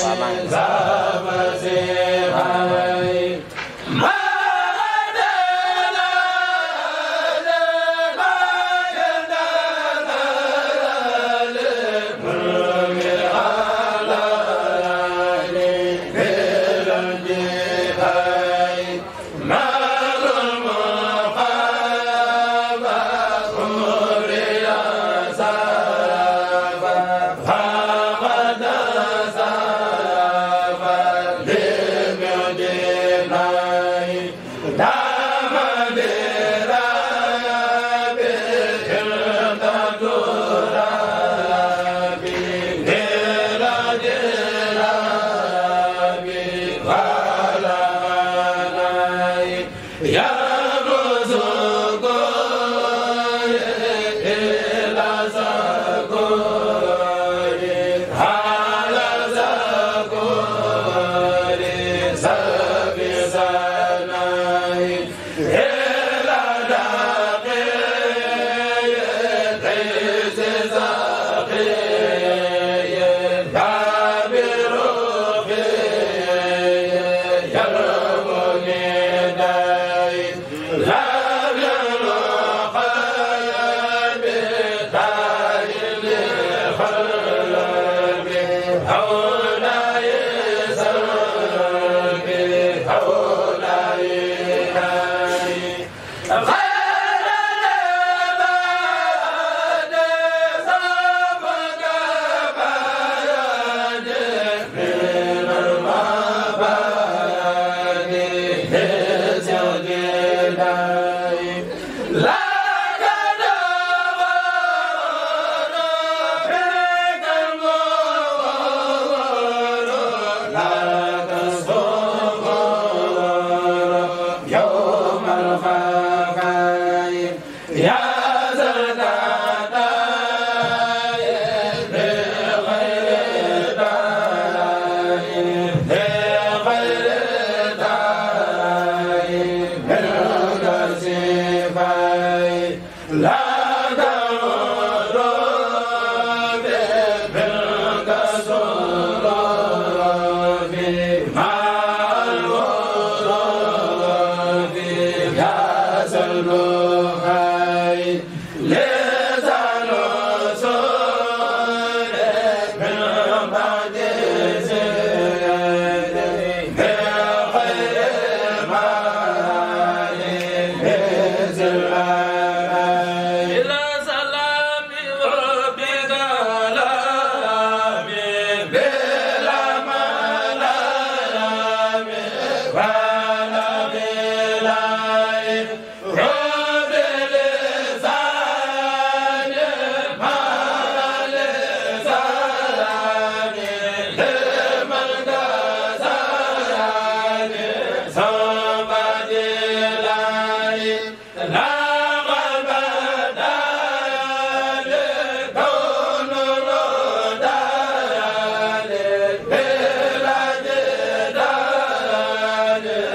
la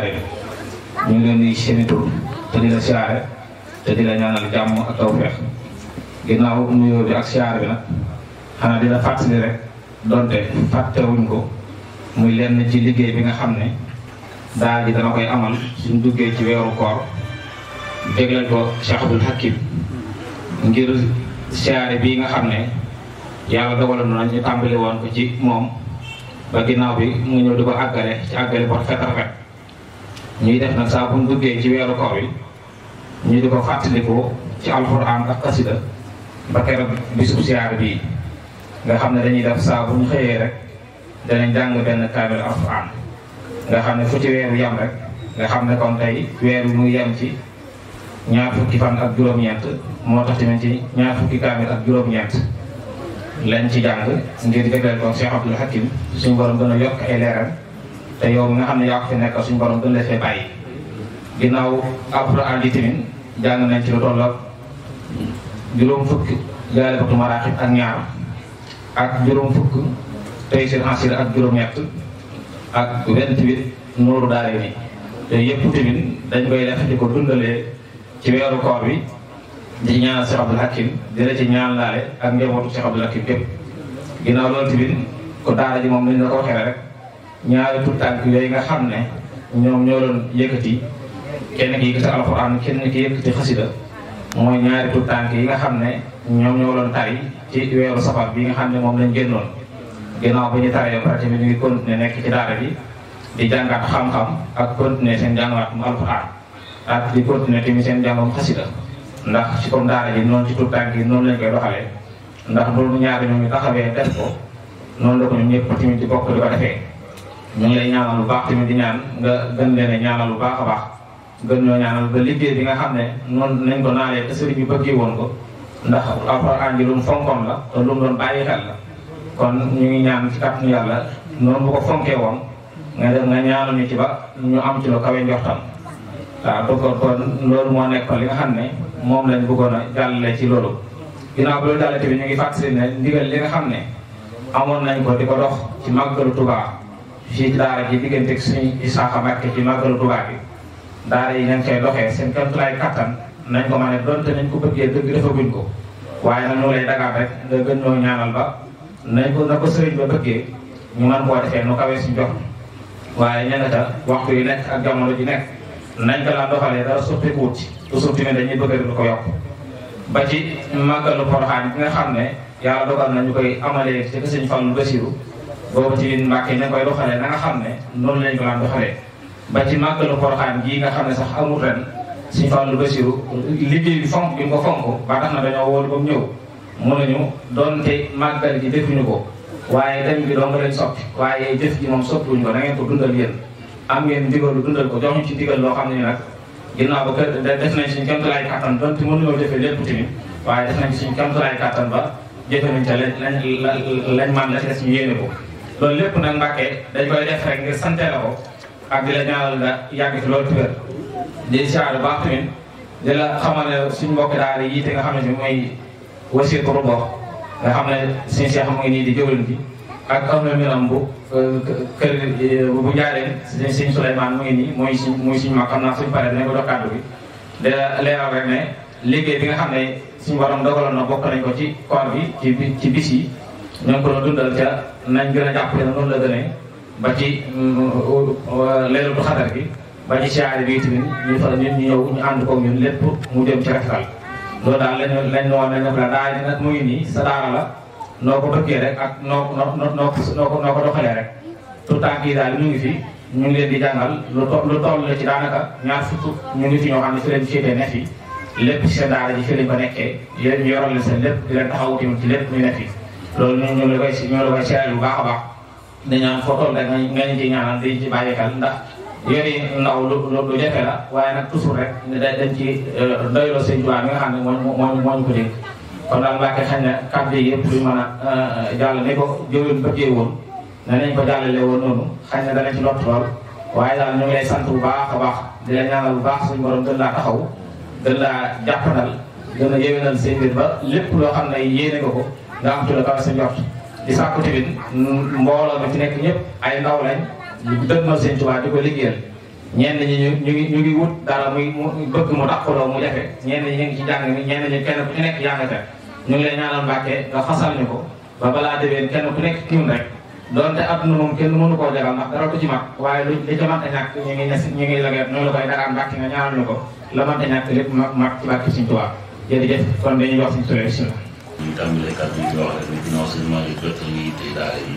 Njaaréem ñu ngi leen di seeni tur te di la siyaare te di la ñaanal jàmm ak tawfeex ginnaaw nuyoo bi ak siyaare bi nag xanaa di la fàttali rek donte fàttewuñ ko muy lenn ci liggéey bi nga xam ne daal ji dana koy amal suñ duggee ci weeru koor dégleel ko Cheikh Abdoul Hakim ngir siyaare bii nga xam ne yàlla dogaloon na ñu tàmbali woon ko ci moom ba ginnaaw bi mu ñëw di ko àggale ci àggale bu rafet rafet ñuy def nag saa bu ñu duggee ci weeru koor yi ñu di ko fàttalikoo ci alxuraan ak xasida ba keroog bisub siyaare bii nga xam ne dañuy def saa bu ñu xëyee rek danañ jàng benn kaamil alxuraan nga xam ne fu ci weeru yem rek nga xam ne kon tey weer wi muy yem ci ñaar fukki fan ak juróom-ñeent moo tax tamit ci ñaar fukki kaamil ak juróom-ñeent lañ ci jàng ngir dégleel ko Cheikh Abdoul Hakim suñu borom gën a yokk ay leeral te yow mi nga xam ne yaa ko fi nekk suñu borom gën la fee bàyyi. ginnaaw alxuraan ji tamit jàng nañ ci lu tolloog juróom fukk jaalibatu maraaxib ak ñaar ak juróom fukk tey seen asir ak juróom-ñett ak vingt-huit nooru daare ni te yëpp tamit dañ koy def di ko dundalee ci weeru koor bi di ñaanal Cheikh Abdoul Hakim di la ci ñaan laale ak njabootu Cheikh Abdoul Hakim képp ginnaaw loolu tamit ko daara ji moom lañ la ko waxee rek ñaari tout tànk yooyu nga xam ne ñoom ñoo doon yëkkati kenn ki yëkkati alxuraan kenn ki yëkkati xasida mooy ñaari tout tànk yi nga xam ne ñoom ñoo doon tari ci weeru safar bi nga xam ne moom lañ génnoon ginnaaw ba ñu taree ba tamit ñu ngi continuer nekk ci daara bi di jàngaat xam-xam ak continuer seen jàngaat mu alxuraan ak di continuer tamit seen jàngam xasida ndax ci comme daara ji noonu ci tout tànk yi noonu lañ koy doxalee ndax loolu ñaari ñoom ñu taxawee def ko noonu la ko ñun ñëpp tamit di bokk di ko defee ñu ngi lay ñaanal lu baax tamit di ñaan nga gën leen a ñaanal lu baax a baax gën ñoo ñaanal ba liggéey bi nga xam ne noonu nañ ko naalee te sëriñ bi bëggee woon ko ndax alxuraan ji lu mu fonkoon la te lu mu doon bàyyi xel la kon ñu ngi ñaan ci kàttanu yàlla noonu bu ko fonkee woon nga dem nga ñaanal ñu ci ba ñu am ci lu kawe njortam waaw donc kon loolu moo nekkoon li nga xam ne moom lañ bëggoon a jàllale ci loolu ginnaaw bi loolu jàllale tamit ñu ngi fàttali ne ndigal li nga xam ne amoon nañ ko di ko dox ci màggalu Tuubaa fii ci daara ji diggante suñu Isaaxa Mbàkke ci màggalu Tuubaa bi daara yi nañ koy doxee seen kéemtulaay kattan nañ ko mën a donte nañ ko bëggee dëgg defaguñ ko waaye nag ñu lay dagaat rek nga gën ñoo ñaanal ba nañ ko na ko sëriñ ba bëggee ñu mën koo defee nu kawee suñ jox waaye ña nga ta waxtu yi nekk ak jamono ji nekk nañ ko laa doxalee dara soppeeku wut ci toujours tamit dañuy bëgg rek lu ko yokk ba ci màggalu Poroxaan bi nga xam ne yàlla dogal na ñu koy amalee ci sëñ Fallu Basiru boobu ci biir Mbàkke ñu koy doxalee na nga xam ne noonu lañ ko daan doxalee ba ci màggalu Poroxaan gii nga xam ne sax amul ren sëñ Fallu Basiru liggéey bi fonk bi nga ko fonk ba tax na dañoo wóolu ba mu ñëw mënuñu doonte màggal gi defuñu ko waaye dem gi dong lañ soppi waaye jëf ji moom soppiwuñu ko na ngeen ko dundal yéen am ngeen ndigalu dundal ko jox ñu ci ndigal loo xam ne ni nag ginnaaw ba kër def nañ suñu kéemtalaay kàttan donte mënuñoo defee lépp tamit waaye def nañ suñu kéemtalaay kàttan ba jëfe nañ ca lañ lañ lañ man la ci des ñu yéene ko loolu lépp nag Mbàkke dañ koy def rek ngir sante la ko ak di la ñaanal nga yàgg fi loolu tuwér di siyaare baax tamit di la xamal ne suñu mbokk daara yi te nga xam ne si mooy wasir pour bokk nga xam ne suñu seex mu ngi nii di jëwlin bi ak am na miram bu kër bu njaareen sëñ Souleymane mu ngi nii mooy suñ mooy suñu mag xam naa suñu paree dinañ ko dox kàddu bi di leeral rek ne liggéey bi nga xam ne suñu borom dogaloon na bokk nañ ko ci koor bi ci ci bis yi ñoo ngi ko doon dundal ca nañ gën a jàpp ne noonu la gënee ba ci leerul bu xadar bi ba ci siyaare bi tamit ñu fa ñun ñu ñëw ñu ànd ko ñun lépp mu jëm ci rafetal loolu daal lañ lañ woon nañ ko la daal di nag mu ngi nii sa daara la noo ko bëggee rek ak noo noo noo noo ko noo ko doxalee rek tout temps kii daal ñu ngi fi ñu ngi leen di jàngal lu to lu toll la ci daanaka ñaar fukk ñu ngi fi ñoo xam ne fi leen féetee ne fi lépp ci seen daara ji fi lañ ko nekkee yéen ñu yoral leen seen lépp di leen taxawu tamit ci lépp ñu ne fi loolu ñu ñu la koy si ñu la koy seeral bu baax a baax dañaan foo toll rek nga ñu ci ñaanal di ci bàyyi xel ndax yori ndaw lu lu jafe la waaye nag toujours rek dañ ci doyloo seen juwaa mi nga xam ne moo moo moo ñu ko dégg kon daal Mbàkke xañ na kàddu yi yëpp duñ mën a jàll ni ko jëwén bëggee woon ne nañ ko jàllale woon noonu xañ na dana ci lott lool waaye daal ñu ngi lay sant bu baax a baax di la ñaanal bu baax suñu borom gën laa taxaw gën laa jàppandal gën a yéwénal seen mbir ba lépp loo xam ne yéene nga ko nga am ci la kaw sa njort di sàkku tamit mbooloo mi fi nekk ñëpp ay ndaw lañ ñu dëgmal seen Tuubaa di ko liggéeyal ñenn ñi ñu ñu ngi ñu ngi wut dara muy mu bëgg mu dàqaloo mu jafe ñenn ñi ñu ngi ci njàng mi ñenn ñi kenn ku ci nekk yaa nga ca ñu ngi lay ñaanal Mbàkke nga fasal ñu ko ba balaa déwén kenn ku nekk tiim rek donte adduna moom kenn mënu koo jagal ndax dara du ci mag waaye lu li ci mënta ñàkk ñu ngi ñes ñu ngi lagee noonu la koy dagaan Mbàkke nga ñaanal ñu ko la mënta ñàkk lépp mag mag ci barke Sëñ Tuubaa jërëjëf kon dañuy wax Sëñ Tuubaa bismillah ñu tàmbalee kàddu yi di wax rek ne ginnaaw seen maa ngi jot yi tey daara yi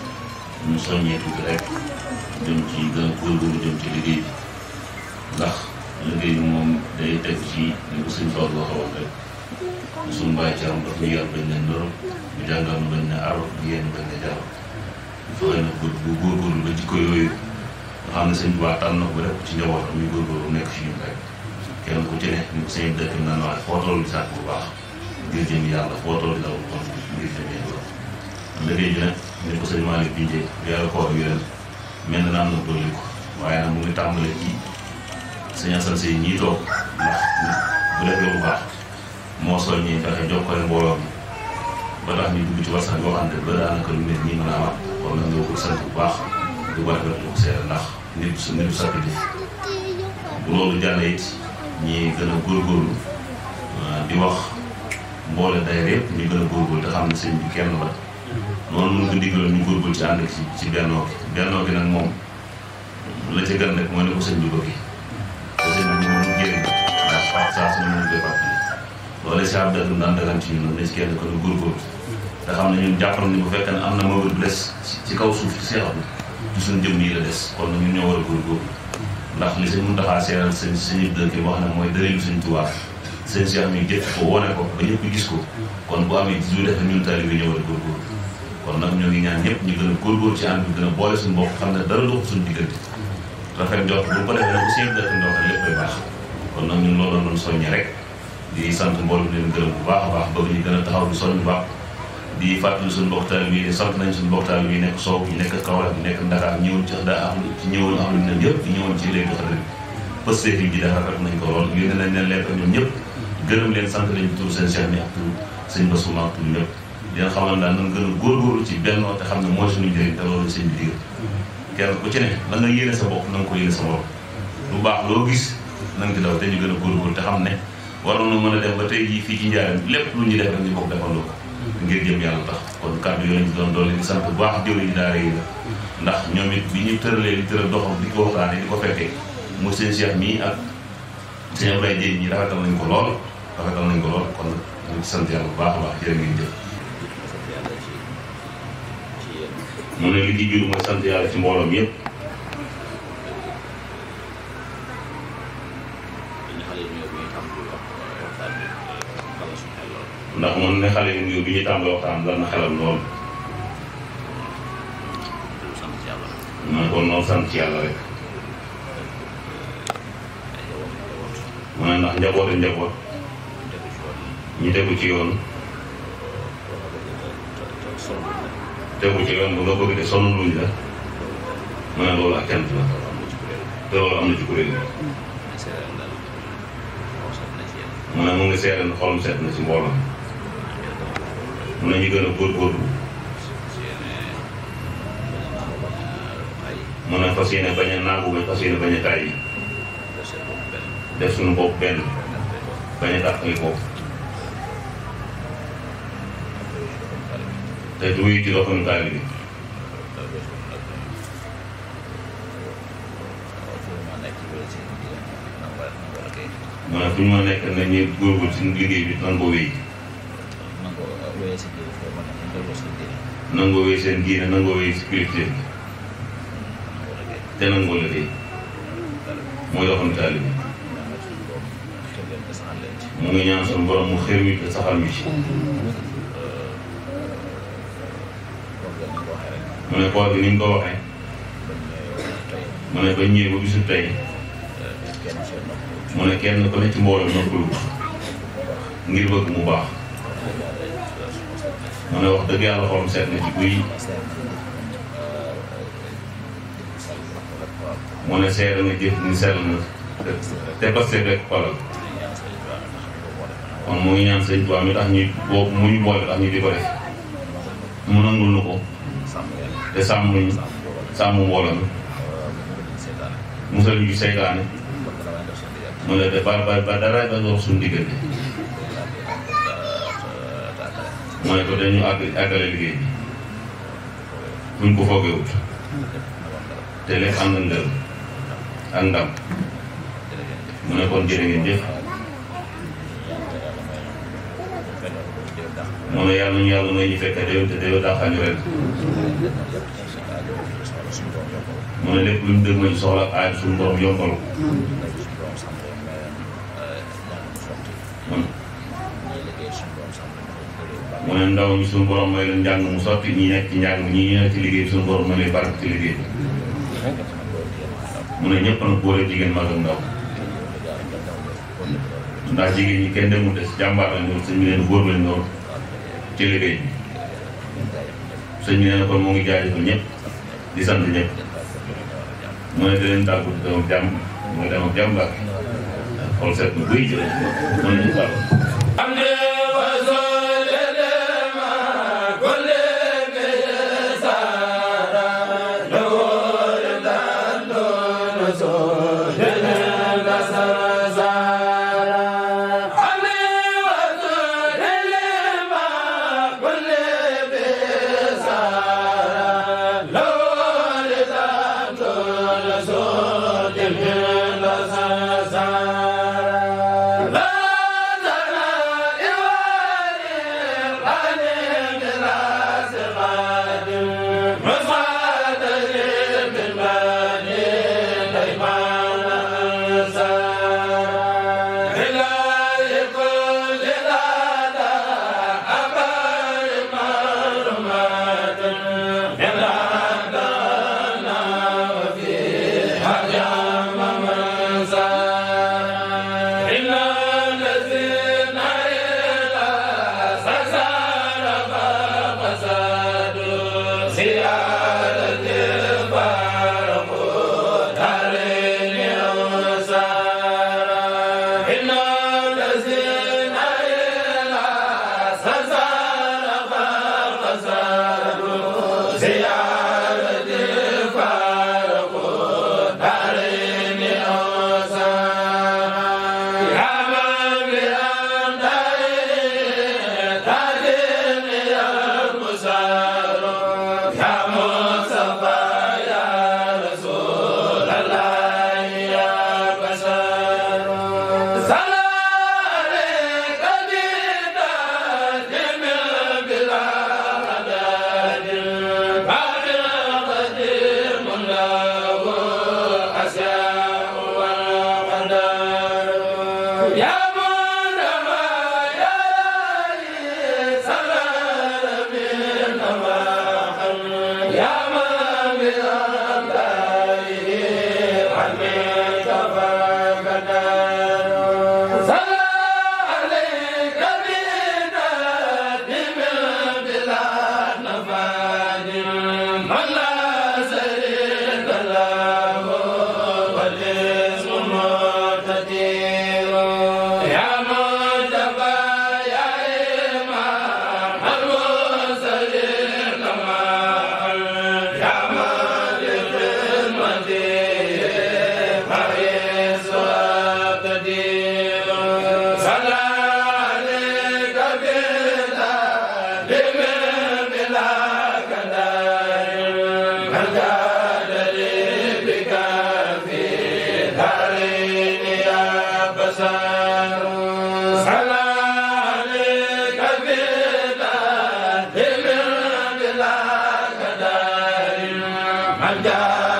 ñu soññee tuuti rek jëm ci gën a góorgóorlu jëm ci liggéey bi ndax liggéey bi moom day teg ci li ko sëñ Fall waxoon rek suñu bàyyi ci am daf ñu yar bañ ne ndoro ñu jàngal ñu bañ ne aro ñu yéen bañ ne jaro fexe na bu bu góorgóorlu ba jikko yooyu nga xam ne sëñ Tuubaa tànn na ko rek ci njabootam ñu góorgóorlu nekk fi ñun rek kenn ku ci ne ñu ko sëñ dëkk naan waaye foo toll di sàkk bu baax ngir jëm yàlla foo toll di daw kon ngir jëm yàlla liggéey bi nag ni ko sëñ Malick bindee yàlla koor wi ren mel na am na dolli ko waaye nag mu ngi tàmbalee ci sëñ Assane Seye ñii toog ndax bu defee lu baax moo soññee fexe jokkale mbooloo mi ba tax ñu dugg ci wasan boo xam ne ba daanaka lu nit ñi mën a amat kon nag ñoo ko sant bu baax du ko rafetlu ko seere ndax nit su nit sakk di bu loolu jàllee it ñi gën a góorgóorlu di wax mboole day yëpp ñu gën a góorgóorlu te xam ne sëñ bi kenn la noonu mun ko digaloon ñu góorgóorlu ci ànd ci ci bennoo gi bennoo gi nag moom la ca gën rek mooy ne ko sëñ bi bëgg te sëñ bi moom mu jëriñ ndax fàtt saa suñu mën koy fàttali loolu si ab dëgg daan dagan ci ñun ne ci kenn ko ñu góorgóorlu te xam ne ñun jàpp nañ ni bu fekkee ne am na mawar bu des ci kaw suuf ci seexam ci suñu jëm yi la des kon nag ñun ñoo war a góorgóorlu ndax li sëñ Muntaxa seeral sëñ sëñ dëkk wax ne mooy dëreelu sëñ Tuubaa sëñ Cheikh mi jëf ko wone ko ba ñëpp gis ko kon bu amee lu defe ñun tali bi ñëw a góorgóorlu kon nag ñoo ngi ñaan ñëpp ñu gën a góorgóorlu ci ànd bi gën a boole suñu bopp xam ne dara dox suñu diggante rafet njort bu ko defee nag bu seen dëkk ndox lépp ay baax kon nag ñun loolu doon soññe rek di sant mboolem leen gërëm bu baax a baax bëgg ñu gën a taxaw di soññ bu baax di fàttali suñu mbokk taal bi sant nañ suñu mbokk taal bi nekk Sow ñu nekk Kaolack ñu nekk Dakar ñëwoon ci daa am ci ñëwoon am lu ne yëpp ñëwoon ci léegi xadar bi pëste yi ji dafa rafet nañ ko lool yónnee nañ leen lekk ñoom ñëpp gërëm leen sant leen tur seen cheikh mi ak tur sëñ Bassuma ak tur ñëpp dina xamal daal nan gën a góorgóorlu ci bennoo te xam ne mooy suñu njëriñ te loolu sëñ bi digal kenn ku ci ne la nga yéene sa bopp na nga ko yéene sa bopp lu baax loo gis na nga ci daw te ñu gën a góorgóorlu te xam ne waroon na mën a dem ba tey jii fii ci njaaram lépp lu ñuy def rek ñu bokk defandoo ko ngir jëm yàlla tax kon kàddu yooyu lañ doon doole di sant bu baax jëwriñ ji daara yi la ndax ñoom it bi ñu tëralee li tëral doxam di ko waxtaane di ko fekkee mu seen cheikh mii ak seen Ablaye Dieng ñi rafetal nañ ko lool rafetal nañ ko lool kon ñu ngi sant yàlla bu baax a baax jërë ngeen jëf mu ne li ci biir mooy sant yàlla ci mbooloom yëpp ndax moom ne xale yu nuyoo bi ñuy tàmbali waxtaan dal na xelam lool ma ne kon noonu sant ci yàlla rek mu ne ndax njaboote njaboot ñu tegu ci yoon tegu ci yoon bu nga bëgg de sonn luñ la mu ne loolu ak cant la te loolu am na ci kuréel bi mu ne mu ngi seere na xolam seet na ci mbooloo mu ne ñu gën a góorgóorlu mu ne fas yéene bañ a naagu bañ fas yéene bañ a tàyyi def suñu bopp benn bañ a tàqali ko te du wuyu ci doxinu taalibe bi mu ne fu ñu ma nekk nañ ñu góorgóorlu ci liggéey bi nan ko wéy nangoo wéy seen diine nangoo wéy si kilifteef bi te nangoo liggéey mooy doxinu taalibe bi mu ngi ñaan suñu borom mu xër mi te saxal mi ci mu ne koor bi ni ñu ko waxee mu ne ba ñëwee ba bisu tey mu ne kenn ku ne ci mbooloo noppalu ngir bëgg mu baax mu ne wax dëgg yàlla xolam seet na ci guy mu ne seere na jëf ni sell na te paste rek xolal kon mu ngi ñaan sëñ Tuubaa mi tax ñu boobu mu ñu boole tax ñu di ko def mu nangul nu ko te sàmm ñu sàmm mbooloo mi musal ñu seytaane mu ne de ba ba ba dara ba dox suñu diggante mu ne ko dañu àgg àggale liggéey bi buñ ko foogewut te lépp ànd ak ngërëm ak ndam mu ne kon jërë ngeen jëf mu ne yàlla ñu yàlla may ñu fekkee déwén te déwén daaxaani ren mu ne lépp lu ñu dëgg mañ soxla ak aaj suñu borom yombal ko mun mu ne ndaw ñi suñu borom may leen njàng mu sotti ñi nekk ci njàng mi ñi ñu nekk ci liggéey bi suñu borom may leen barke ci liggéey bi mu ne ñëpp nag góor ak jigéen mag ak ndaw ndax jigéen ñi kenn demul des jàmbaar lañ doon sëñ bi leen góor lañ doon ci liggéey bi sëñ bi nee na kon moo ngi jaajëfal ñëpp di sant ñëpp mu ne da leen tàggu di dem ak jàmm mu ngi dem ak jàmm baax xool seet na buy jëlee mën nañu tàggu Anda